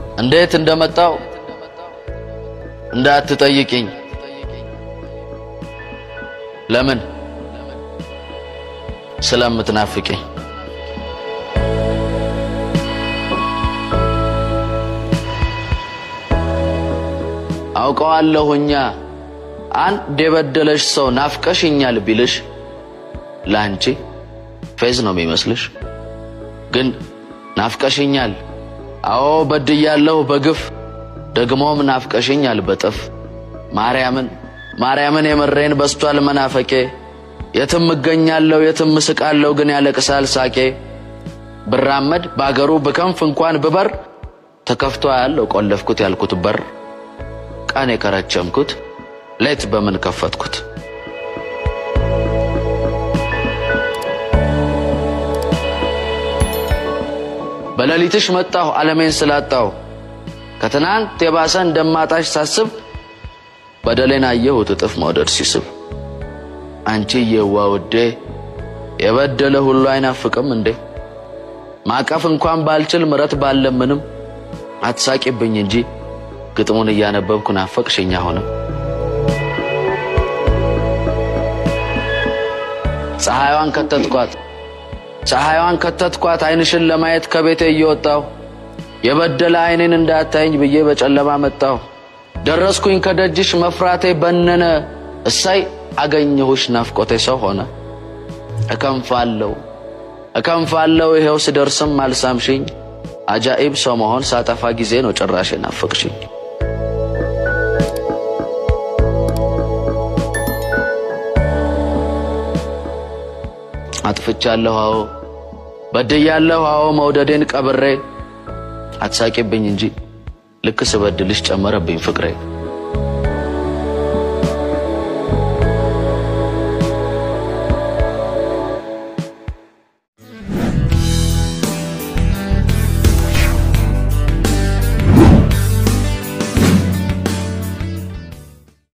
እንዴት እንደመጣው እንዳትጠይቅኝ። ለምን? ስለምትናፍቂኝ። አውቀዋለሁኛ አንድ የበደለሽ ሰው ናፍቀሽኛል ቢልሽ ለአንቺ ፌዝ ነው የሚመስልሽ። ግን ናፍቀሽኛል፣ አዎ በድያለሁ በግፍ ደግሞም ናፍቀሽኛል በጥፍ ማርያምን ማርያምን የምሬን በስቷል መናፈቄ የትም እገኛለሁ የትም እስቃለሁ ግን ያለቅሳል ሳቄ ብራመድ በአገሩ ብከንፍ እንኳን ብበር ተከፍቶ ያለው ቆለፍኩት ያልኩት በር ቀን የከረቸምኩት ሌት በምን ከፈትኩት በሌሊትሽ መጣሁ ዓለሜን ስላጣሁ ከትናንት የባሰ እንደማጣሽ ሳስብ በደሌን አየሁት እጥፍ መውደድ ሲስብ አንቺ የዋ ውዴ የበደለ ሁሉ አይናፍቅም እንዴ ማቀፍ እንኳን ባልችል ምረት ባለምንም አትሳቂብኝ እንጂ ግጥሙን እያነበብኩ ናፈቅሽኝ አሁንም ፀሐይዋን ከተትኳት ፀሐይዋን ከተትኳት አይንሽን ለማየት ከቤቴ እየወጣሁ የበደለ አይኔን እንዳታየኝ ብዬ በጨለማ መጣሁ ደረስኩኝ ከደጅሽ መፍራቴ በነነ እሳይ አገኘሁሽ ናፍቆቴ ሰው ሆነ እከንፋለሁ እከንፋለሁ ይኸው ስደርስም አልሳምሽኝ አጃኢብ ሰው መሆን ሳጠፋ ጊዜ ነው ጭራሽ ናፍቅሽኝ አጥፍቻለሁ አዎ በድያለሁ አዎ መውደዴን ቀብሬ አትሳቂብኝ እንጂ ልክ ስበድልሽ ጨመረብኝ ፍቅሬ